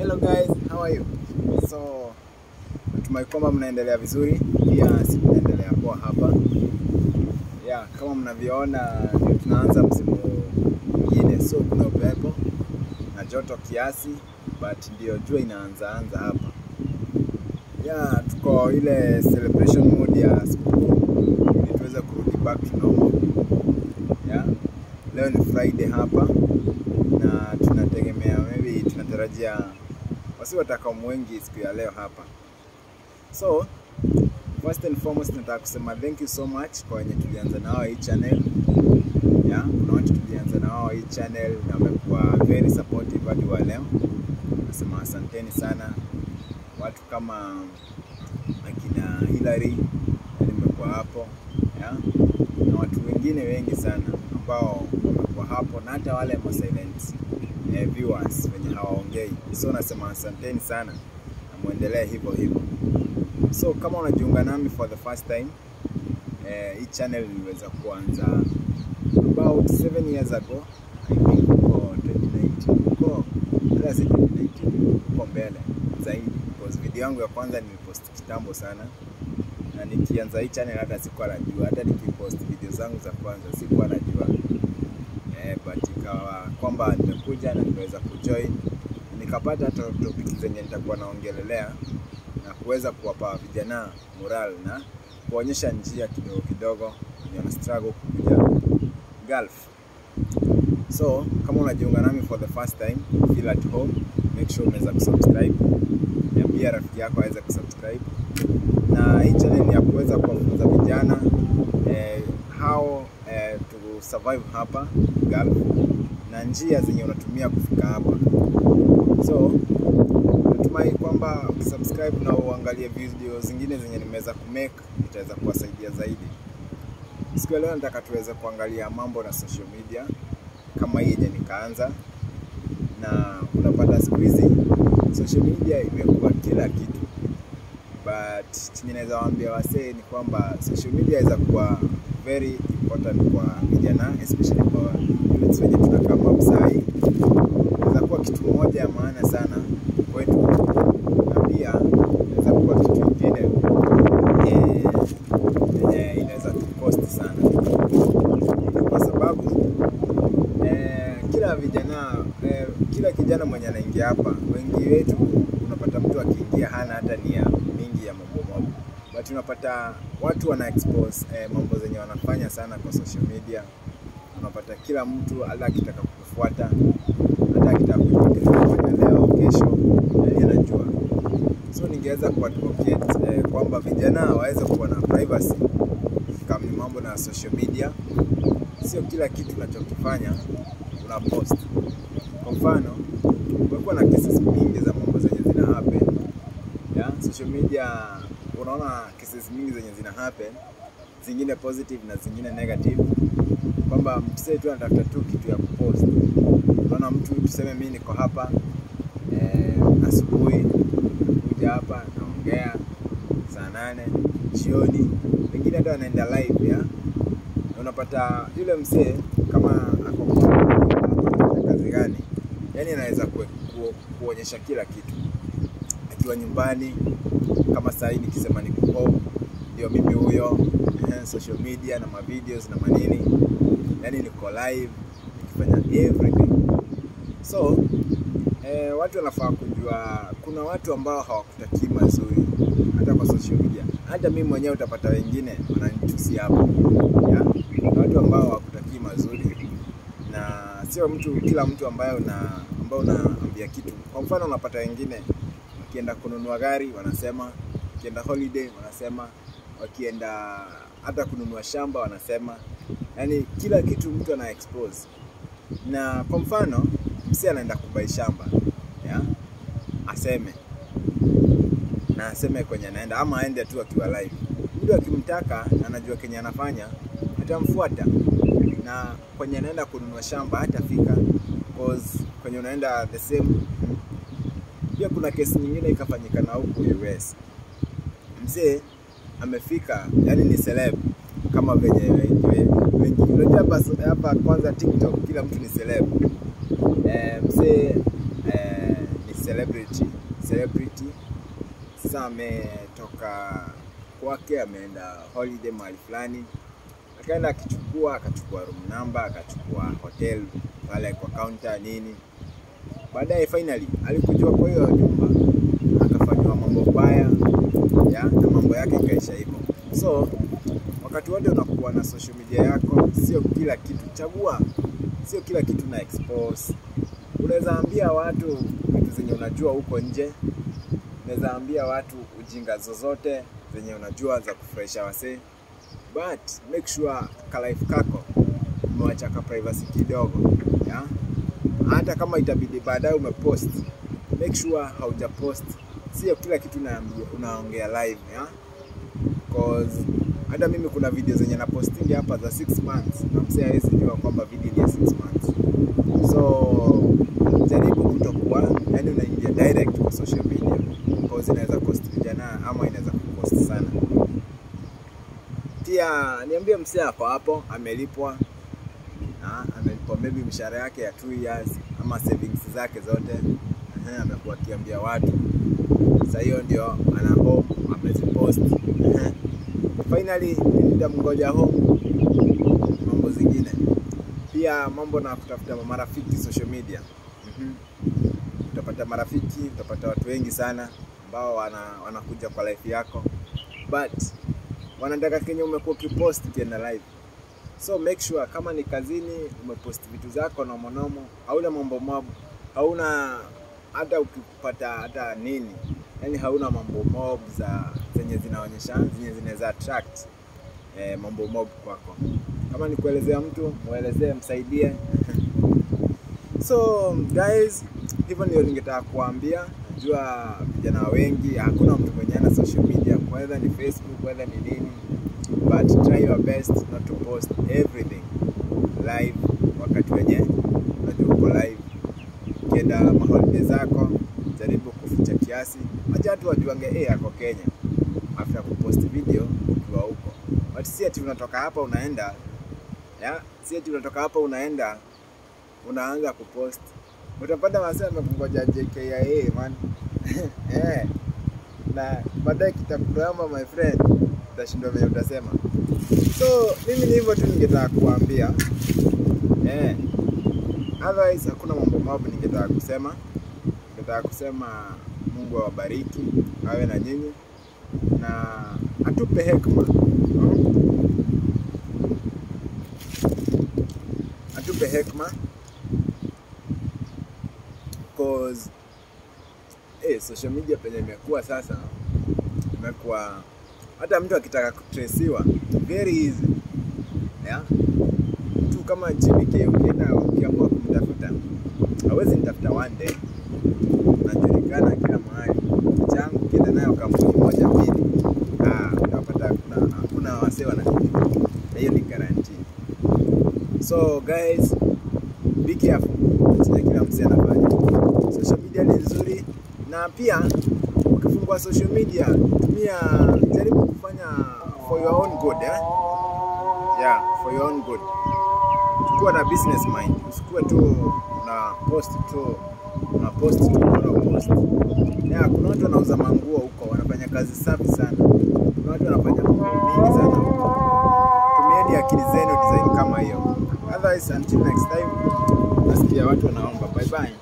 Hello guys, how are you? So natumai kwamba mnaendelea vizuri, pia si tunaendelea poa hapa. Yeah, kama mnavyoona ndio tunaanza msimu mwingine, so kuna upepo na joto kiasi, but ndio jua inaanza anza hapa. Yeah, tuko ile celebration mode ya sikukuu ili tuweze kurudi back to normal. Yeah. Leo ni Friday hapa na tunategemea maybe tunatarajia wasi watakamu wengi siku ya leo hapa. So first and foremost nataka kusema thank you so much kwa wenye tulianza na wao hii channel. Yeah, kuna watu tulianza na wao hii channel na wamekuwa very supportive hadi wa leo. Nasema asanteni sana watu kama akina Hillary nimekuwa hapo yeah? na watu wengine wengi sana ambao wamekuwa hapo na hata wale ma silent eh, viewers wenye hawaongei. So nasema asanteni sana na muendelee hivyo hivyo. So kama unajiunga nami for the first time eh, hii channel niliweza kuanza about 7 years ago I think huko 2019 huko hata si 2019 huko mbele zaidi because video yangu ya kwanza nilipost kitambo sana na nikianza hii channel hata sikuwa najua, hata nikipost video zangu za kwanza sikuwa najua eh, but ikawa kwamba nimekuja na nimeweza kujoin nikapata hata topic zenye nitakuwa naongelelea na kuweza kuwapa vijana moral na kuonyesha njia kidogo kidogo wenye wana struggle kukuja Gulf. So kama unajiunga nami for the first time, feel at home, make sure umeweza kusubscribe, niambia rafiki yako aweze kusubscribe na hii channel ni ya kuweza kuwafunza vijana eh, how eh, to survive hapa Gulf na njia zenye unatumia kufika hapa. So natumai kwamba ukisubscribe na uangalie video zingine zenye nimeweza kumake itaweza kuwasaidia zaidi. Siku ya leo nataka tuweze kuangalia mambo na social media kama hii yenye nikaanza, na unapata siku hizi social media imekuwa kila kitu but chenye naweza waambia wasee ni kwamba social media inaweza kuwa very important kwa vijana especially kwa youths wenye tunakaa mabsai. Inaweza kuwa kitu moja ya maana sana kwetu, na pia inaweza kuwa kitu kingine eh, yenye inaweza tukosti sana, kwa sababu eh, kila vijana eh, kila kijana mwenye anaingia hapa, wengi wetu unapata mtu akiingia hana hata nia mingi ya mambo mambo, but unapata watu wana expose eh, mambo zenye wanafanya sana kwa social media. Unapata kila mtu hata akitaka kukufuata, hata akitaka kufuata leo kesho, yani anajua. So ningeweza kuadvocate eh, kwamba vijana waweze kuwa na privacy kama ni mambo na social media. Sio kila kitu unachokifanya una post. Kwa mfano, kumekuwa na cases mingi za mambo zenye zina happen ya social media. Unaona cases mingi zenye zina happen, zingine positive na zingine negative, kwamba msee tu anatafuta tu kitu ya kupost. Unaona mtu tuseme, mimi niko hapa eh, asubuhi kuja hapa naongea saa nane jioni, wengine hata wanaenda live ya na unapata yule msee kama ako kwa kazi gani, yani anaweza ku, ku, kuonyesha kila kitu akiwa nyumbani. Kama saa hii nikisema niko home, ndio mimi huyo eh, social media na mavideos na manini, yani niko live nikifanya everything. So eh, watu wanafaa kujua kuna watu ambao hawakutakii mazuri hata kwa social media. Hata mimi mwenyewe utapata wengine wananitusi hapo ya na watu ambao hawakutakii mazuri, na sio mtu kila mtu ambaye una ambao unaambia kitu. Kwa mfano, unapata wengine wakienda kununua gari wanasema, wakienda holiday wanasema, wakienda hata kununua shamba wanasema, yani kila kitu mtu ana expose. Na kwa mfano, msi anaenda kubai shamba ya aseme na aseme kwenye anaenda ama aende tu akiwa live. Mtu akimtaka na anajua kenye anafanya atamfuata, na kwenye anaenda kununua shamba hatafika cause kwenye unaenda the same. Pia kuna kesi nyingine ikafanyika na huku US, mzee amefika, yani ni celeb kama venye wengi wengi, unajua hapa hapa kwanza TikTok kila mtu ni celeb eh, mzee eh, ni celebrity celebrity. Sasa ametoka kwake, ameenda holiday mahali fulani, akaenda akichukua, akachukua room number, akachukua hotel pale kwa counter nini. Baadaye finally alikujua kwa hiyo nyumba, akafanywa mambo baya ya na mambo yake ikaisha hivyo. So wakati wote unakuwa na social media yako, sio kila kitu chagua, sio kila kitu na expose. Unaweza ambia watu vitu zenye unajua huko nje, unaweza ambia watu ujinga zozote zenye unajua za kufurahisha wasee, but make sure ka life kako umewacha ka privacy kidogo ya hata kama itabidi baadaye umepost, make sure haujapost, sio kila kitu unaambia unaongea live ya cause hata mimi kuna video zenye na posting hapa za 6 months na msee hawezi jua kwamba video ni ya 6 months. So jaribu kutokuwa, yani unaingia direct kwa social media cause inaweza cost vijana ama inaweza kucost sana. Pia niambie msee ako hapo amelipwa na amelipwa maybe mshahara yake ya 2 years ama savings zake zote. Ehe, amekuwa akiambia watu sasa, hiyo ndio ana home amezipost. Ehe. Finally nitamngoja home, mambo zingine pia, mambo na kutafuta marafiki social media. Mhm. Utapata marafiki, utapata watu wengi sana ambao wana, wanakuja kwa life yako but wanataka kenye umekuwa ukipost kienda live so make sure kama ni kazini umepost vitu zako nomonomo, hauna mambo mob, hauna hata ukipata hata nini, yani hauna mambo mob za zenye zinaonyesha zenye zinaweza attract eh, mambo mob kwako. Kama ni kuelezea mtu muelezee, msaidie. So guys, hivyo ndio ningetaka kuambia. Najua vijana wengi, hakuna mtu mwenye ana social media, whether ni Facebook, whether ni nini, but try your best not to post everything live wakati wenye unajua uko live. Ukienda maholiday zako, jaribu kuficha kiasi, wacha watu wajuange eh, ako Kenya after kupost video ukiwa huko, but si ati unatoka hapa unaenda ya, si ati unatoka hapa unaenda unaanza kupost utapata wasee wamekungoja JKIA man eh, na baadaye kitakuramba my friend, utashindwa venye utasema. So mimi ni hivyo tu ningetaka kuambia eh, otherwise hakuna mambo mabu ningetaka kusema. Ningetaka kusema Mungu awabariki awe na nyinyi na atupe hekima hmm? atupe hekima cause eh, social media penye imekuwa sasa, imekuwa hata mtu akitaka kutresiwa very easy yeah? Mtu kama GBK ukienda ukiamua kumtafuta hawezi nitafuta one day, unajulikana kila mahali. Changu ukienda nayo kampuni moja mbili, ah, utapata kuna kuna wasee wanakijua, na hiyo ni guarantee. So guys, be careful chenye kila msee anafanya. Social media ni nzuri, na pia ukifungua social media tumia, jaribu kufanya for your own good eh? Yeah, for your own good. Kuwa na business mind, usikuwe tu na post tu una post tu una post. Yeah, kuna watu wanauza manguo huko, wanafanya kazi safi sana. Kuna watu wanafanya mambo mingi sana huko. Tumieni akili zenu design kama hiyo. Otherwise, until next time, nasikia watu wanaomba. Bye bye.